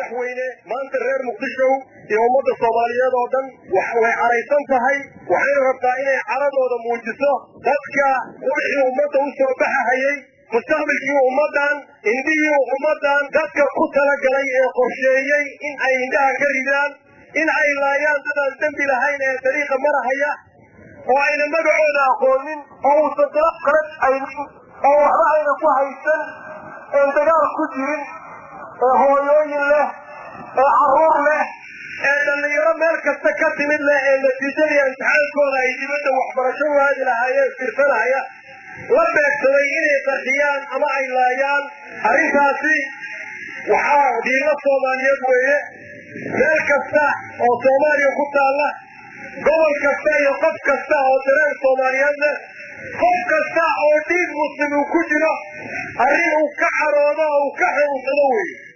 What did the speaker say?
madaxweyne maanta reer muqdisho iyo ummadda soomaaliyeed oo dhan way caraysan tahay waxayna rabtaa inay caradooda muujiso dadka wixii ummadda u soo baxahayey mustaqbalkii ummaddan indhihii ummaddan dadka ku talagalay ee qorsheeyey in ay indhaha ka ridaan in ay laayaan dadaan dembi lahayn ee dariiqa marahaya oo ayna magacooda aqoonin oo uusan dalab kala aynin oo waxba ayna ku haysan een dagaal ku jirin ee hooyooyin leh ee carruur leh ee dhallinyaro meel kasta ka timid leh ee natiijadii imtixaankooda ay dibadda waxbarasho waadi lahaayeen fiirsanaya la beegsaday inay qarxiyaan ama ay laayaan arrintaasi waxaa diilo soomaaliyeed weeye meel kasta oo soomaaliya ku taalla gobol kasta iyo qof kasta oo dareen soomaaliyeed leh qof kasta oo dhiig muslim uu ku jiro arrin uu ka caroodo oo uu ka xunuunsado weeye